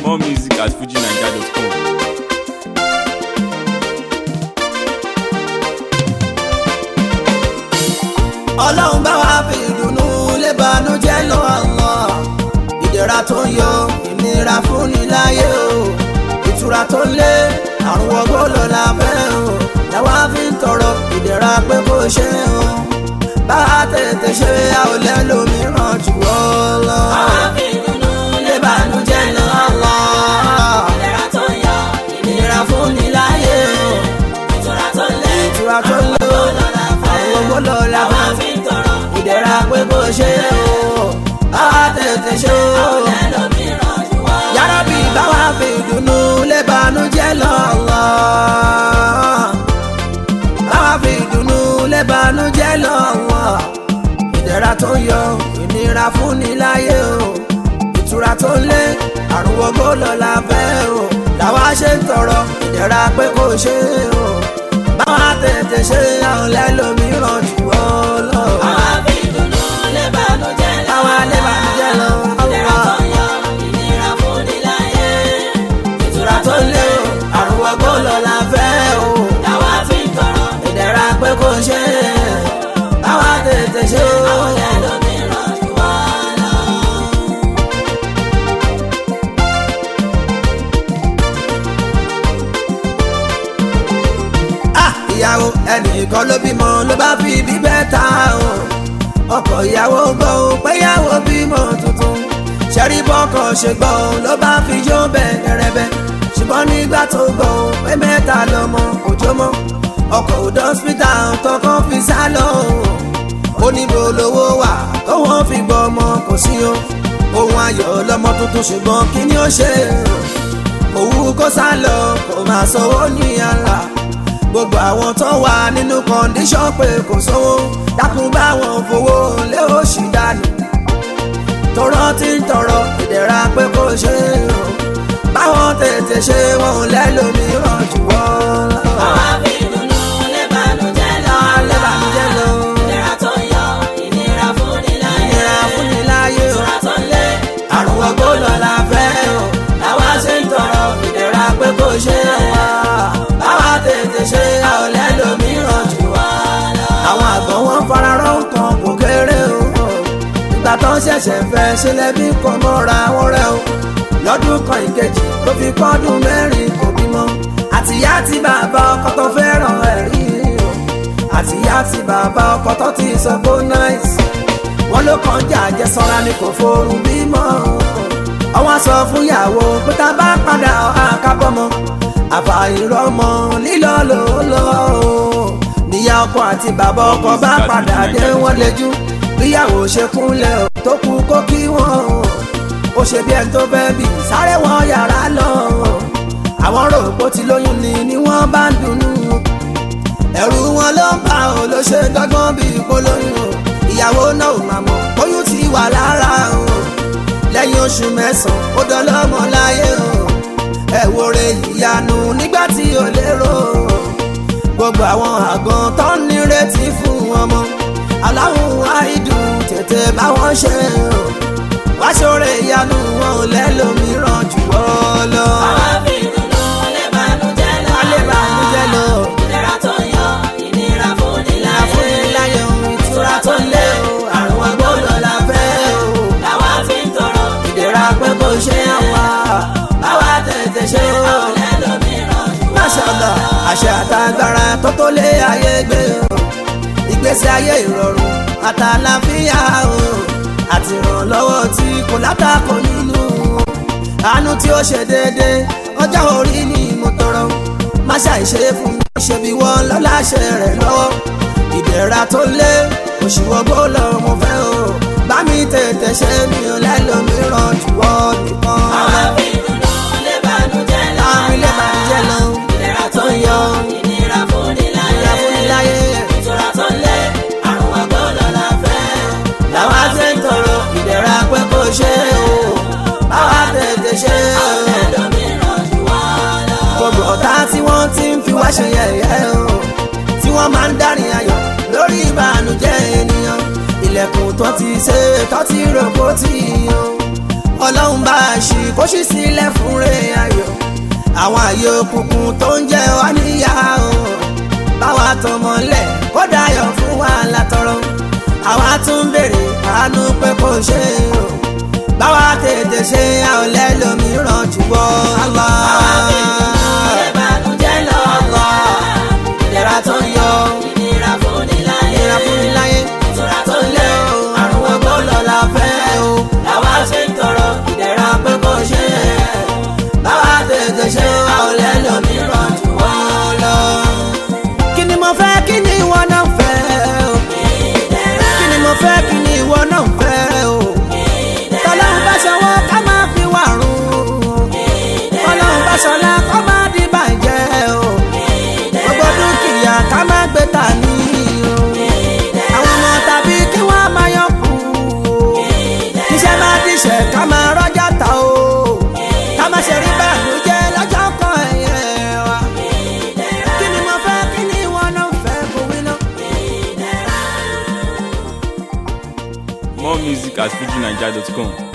More music at fujinaija.com. ọlọ́run bá wa fi ìdùnnú lé banújẹ́ lọ Allah ìdẹ̀ra tó ń yọ ìnira fún ni láyé o ìtura tó ń lé àrùn wọgbó lọ la fẹ́ o làwa fi ń tọrọ ìdẹ̀ra pé kó ṣe o bá a tètè ṣe a ò lẹ́lòmíràn jù ọ́ lọ. Àwa fi ìdùnnú lé banújẹ́ lọ Allah ìlera tó ń yọ ìnira fún ni láyé o ìtura tó ń lé ìtura tó ń lé o àrùn wọgbó lọ la àwa fẹ́ o fi ń tọrọ ìdẹ̀ra pé kó ṣe o bá a tètè ṣe o. ẹlòmíràn jù wá. yàrá-bí báwa fi ìdùnnú lé banújẹ́ lọ Allah. báwa fi ìdùnnú lé banújẹ́ lọ Allah. ìdẹ̀ra tó ń yọ ìnira fún ni láyé o ìtura tó ń lé àrùn wọgbó lọ la fẹ́ o làwa ṣe ń tọrọ ìdẹ̀ra pé kó ṣe o báwa tètè ṣe àwọn lẹ́lòmíràn jù ọ́ lọ. Àwa fi ìdùnnú lé bànújẹ́ lọ. báwa lé banújẹ́ lọ ìlera tó Allah ń yọ ìnira fún ni láyé ìtura tó lé o àrùn wọgbó lọ la fẹ́ o làwa fi ń tọrọ ìdẹ̀ra pé kò ṣe é báwa tètè ṣe o. ẹlòmíràn jù wá lọ. Ah, ìyàwó ẹnìkan ló bímọ ló bá fi bíbẹ́ ta o ọkọ ìyàwó gbọ́ o pé ìyàwó bímọ tuntun ṣẹ́rí bọ́kọ̀ ṣe gbọ́ o ló bá fi yó bẹ́ẹ̀ rẹ́bẹ́ ṣùgbọ́n nígbà tó gbọ́ o pé mẹ́ta lọ́mọ òjò mọ́ ọkọ̀ òdò hospital tọkàn fi sá lọ o ó níbo lówó wà tó wọ́n fi gbọ́ ọmọ kò sí o ohun ayọ̀ lọ́mọ tuntun ṣùgbọ́n kí ni ó ṣe o òwú kó sá lọ kò máa sanwó ní àlà gbogbo àwọn tó wà nínú kọ́ndíṣọ́n pé kò sówó dákun báwọn fowó lé òṣì dànù tọrọ tí ń tọrọ ìdẹ̀ra pé kò ṣe o báwọn tètè ṣe wọn ò lẹ́lòmíràn jù wọ́n lọ. Àwa fi ìdùnnú lé bànújẹ́ lọ. Lé bànújẹ́ lọ. ìlera tó ń yọ ìnira fún ni láyé ìnira fún ni láyé o ìtura tó ń lé àrùn ọgbó lọ la fẹ́ o làwa ṣe ń tọrọ ìdẹ̀ra pé kò ṣe wá báwa tètè ṣe a ò lẹ́lòmíràn jù wá lọ. àwọn àgbọ̀ wọn fararọ́ nǹkan kò kéré o ìgbà tó ń ṣẹ̀ṣẹ̀ fẹ́ ṣẹlẹ̀ bí kan mọ́ra wọn rẹ o lọ́dún kan ìkejì tó fi pọ́dún mẹ́rin kò bímọ àtìyá àti bàbá ọkọ tó fẹ́ràn ẹ̀rí o àtìyá àti bàbá ọkọ tó ti sọ bó náìsì wọn ló kàn jà àjẹsára ni kò forun bímọ ọwọ́n sọ fún ìyàwó pé tá a bá padà àkábọ́mọ àfàìrọ́mọ lílọ ló lọ o níyà ọkọ àti bàbá ọkọ bá padà dé wọ́n lẹ́jú bíyàwó ṣe kúnlẹ̀ o tó kú kó kí wọ́n o ó ṣe bí ẹni tó fẹ́ bì sáré wọ yàrá lọ àwọn rò pó ti lóyún ni ni wọ́n bá ń dunnú ẹ̀rù wọn ló ń bá o ló ṣe dọ́gbọ́n bí polóyún o ìyàwó náà ò máa mọ̀ oyún ti wà lára o lẹ́yìn oṣù mẹ́sàn-án ó dọ́lọ́mọ láyé o ẹ wo re ìyanu nígbà tí ò lérò o gbogbo àwọn àgàn tó ń nírètí fún ọmọ aláwọ̀ àìdùn tètè bá wọn ṣe o wá ṣoore ìyanu wọn ò lẹ́lòmíràn jù ọ́ lọ. Àwa fi ìdùnnú lé bànújẹ́ lọ. alẹ́ bá mi jẹ́ lọ ìlera tó ń yọ ìnira fún ni ìlà fún mi láyé láyé ohun ìtura tó ń lé o àrùn agbódò la fẹ́ o làwa fi ń tọrọ ìdẹ̀ra pé kò ṣe àwa báwa tètè ṣe o. ẹlòmíràn jù wá Máṣàlá àṣẹ àtàgbára tó tó lé ayé gbé o ìgbésí ayé ìrọ̀rùn àtàlàfíà o àti ìrànlọ́wọ́ tí kò látàkọ nínú o àánú tí ó ṣe déédéé ọjọ́ orí ni mo tọrọ má ṣàìṣe fún mi ṣe bí wọ́n lọ́láṣẹ rẹ̀ lọ́wọ́ ìdẹ̀ra tó lé òṣìwọ́gbó lọ mo fẹ́ o bá mi tètè ṣe mi ò lẹ́lòmíràn jù ọ́ nìkan Àwa fi ìdùnnú lé bànújẹ́ lọ. àwọn ilé bàjẹ́ lọ ìlera tó ń yọ ìnira fún ni láyé ìyá fún mi láyé ìtura tó ń lé àrùn àgbọ̀lọ̀ la fẹ́ làwa ṣe ń tọrọ ìdẹ̀ra pé kò ṣe o báwa tètè ṣe o ẹlòmíràn jù wá lọ. gbogbo ọ̀tá tí wọ́n ti ń fi wá ṣe yẹ̀yẹ́ o tí wọ́n máa ń dárin ayọ̀ lórí ìbànújẹ́ ènìyàn ilẹ̀kùn tó ti ṣe tó ti rògbò tì í o ọlọ́run bá a ṣì kó ṣí sílẹ̀ fún rẹ̀ ayọ̀ àwọn àyè òkùnkùn tó ń jẹ wá níyà o báwa tó mọ́lẹ̀ kó dayọ̀ fún wa látọrọ àwa tún béèrè àánú pé kò ṣe o báwa tètè ṣe àwọn lẹ́lòmíràn jù wọ́ Allah. ìbànújẹ́ lọ ìlera tó ń yọ ìnira fún ni láyé ìlera fún mi láyé ìtura tó lé o àrùn ọgbọ́n lọ́la fẹ́ o làwa ṣe ń tọrọ ìdẹ̀ra pé kò ṣe é báwa tètè ṣe àwọn lẹ́lòmíràn jù wọ́ lọ. kí ni mo fẹ́ kí ni ìwọ náà fẹ́ o kí ni mo fẹ́ kí ni ìwọ náà fẹ́ o tọ́lọ́run bá sanwó ká máa fi wà rún tọ́lọ́run bá sanlá kó máa di bàjẹ́ o gbogbo dúkìá ká máa gbé tà ní o àwọn ọmọ tàbí kí wọ́n máa yọ kù o iṣẹ́ máa díṣẹ́ ká máa rọ́jà ta o ká máa ṣe rí bànújẹ́ lọ́jọ́ kan ẹ̀yẹ wa kí ni mo fẹ́ kí ni ìwọ náà fẹ́ kó wí náà. More music at fujinaija.com.